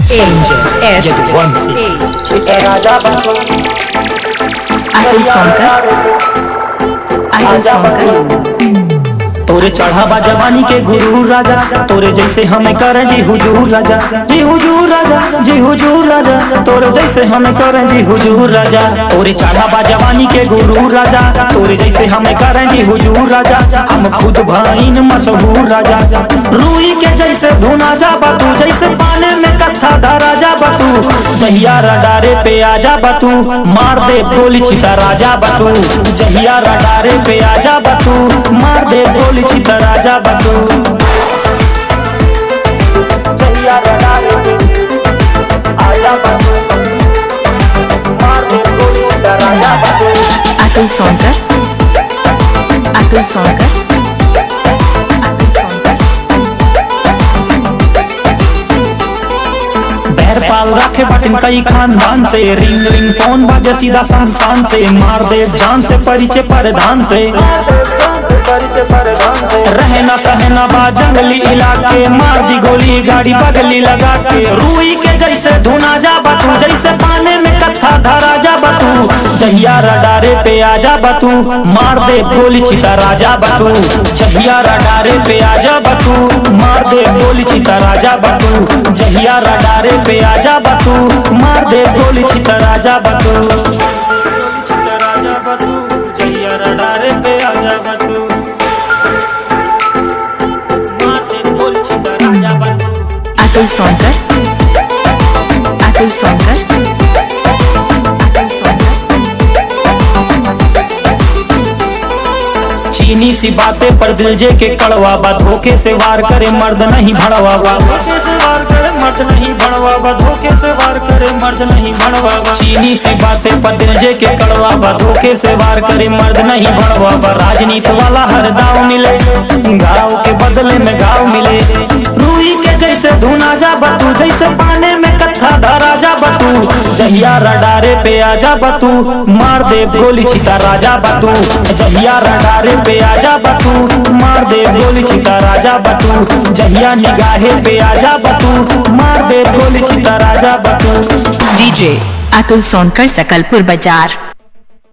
Angel S One six. Atul Sonkar Atul Sonkar तोरे चढ़ावा जवानी के गुरु राजा तोरे जैसे हमें करें जी हुजूर राजा जी हुजूर राजा जी हुजूर राजा तोरे जैसे हमें करें जी हुजूर राजा तोरे चढ़ावा जवानी के गुरु राजा तोरे जैसे हमें करें जी हुजूर राजा हम खुद भाईन मशहूर राजा रूई के जैसे धुना जा बतू जैसे पाने में कथा धरा जा बतू जहिया रडारे पे आजा बतू मार दे गोली छिता राजा बतू जहिया रडारे पे आजा बतू मार दे गोली छिता राजा बतू जहिया रडारे पे आजा बतू मार दे गोली छिता राजा बतू अतुल सोनकर अतुल सोनकर अतुल सोनकर बैर पाल रखे बटन कई खानदान से रिंग रिंग फोन बाजे सीधा शमशान से मार दे जान से परिचय परधान से रहना सहना बा जंगली इलाके मार दी गोली गाड़ी बगली लगा के रूई के जैसे धुना जा बतू जैसे पाने में कथा धरा जा बतू जहिया रडारे पे आजा बतू मार दे गोली छिता राजा बतू जहिया रडारे पे आजा बतू मार दे गोली छिता राजा बतू जहिया रडारे पे आजा बतू मार दे गोली छिता राजा बतू छिता राजा बतू जहिया रडारे पे आजा बतू मार दे गोली छिता राजा बतू अतुल सोनकर अतुल सोनकर अतुल सोनकर चीनी सी बातें पर दिल जे के कड़वा बा धोखे से वार करे मर्द नहीं भड़वा बा धोखे से वार करे मर्द नहीं भड़वा बा धोखे से वार करे मर्द नहीं भड़वा बा चीनी सी बातें पर दिल जे के कड़वा बा धोखे से वार करे मर्द नहीं भड़वा बा राजनीति वाला हर दाव मिले गाँव के बदले में गाँव मिले रूई के जैसे धुना जा बतू जैसे पाने में कथा धरा जा बतू जहिया रडारे पे आजा बतू मार दे गोली छिता राजा बतू जहिया रडारे पे आजा बतू मार दे गोली छिता राजा बतू जहिया निगाहे पे आजा बतू मार दे गोली छिता राजा बतू डीजे अतुल सोनकर सकलपुर बाजार